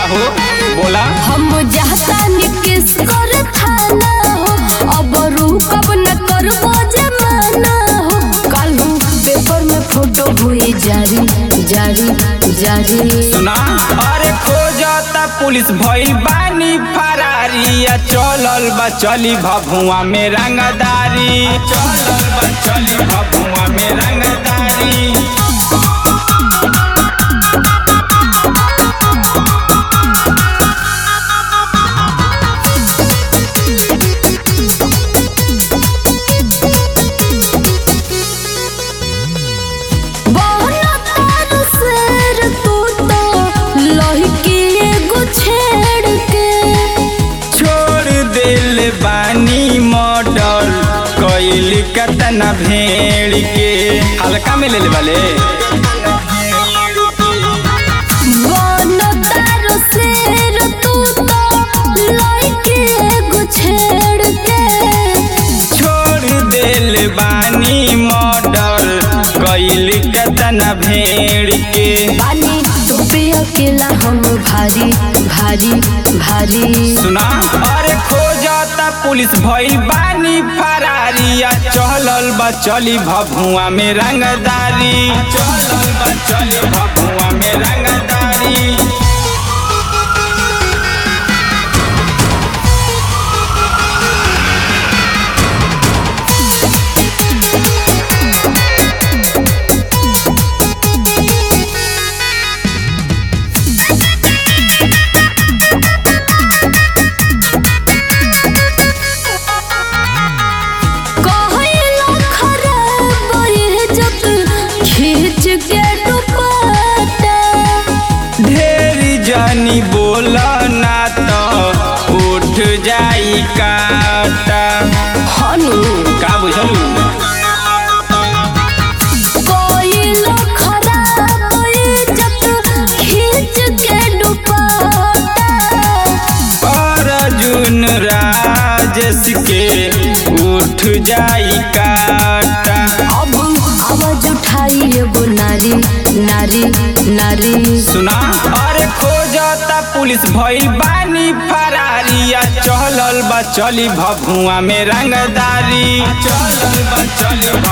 हो बोला हम जाता निकेश कर थाना हो अब रुकब न करबो जमाना हो कल पेपर में फोटो हुई जारी जारी जारी सुना अरे खोजता पुलिस भइल बानी फरारिया चलल बा चली भभुआ में रंगदारी चलल बा चली भभुआ में रंगदारी बहना तार शेर तू तो लहकी एगो छेड़ के छोड़ दिल बानी मॉडल कैल कतना भेड़ के हल्का में ले ले वाले बहना तार शेर तू तो लहकी एगो छेड़ के छोड़ दिल बानी मॉडल कैल कतना भेड़ के बानी तू पे अकेला हम भारी भारी भारी सुना अरे खोजता पुलिस भइल बानी फरारिया चलल बा चली भभुआ में रंगदारी चलल बा चली भभुआ में रंगदारी कहला खराब ये जत खींच के दुपट्टा ढेर जानी बोला ना तो उठ जाई काटा हनु का बुझलू कहला खराब ये जत खींच के दुपट्टा अर्जुन राजेश के उठ जाई काटा अब आवाज उठाई एगो नारी नारी नारी सुना अरे खोजता पुलिस भइल बानी फरारिया चलल बा चली भभुआ में रंगदारी चलल बा चली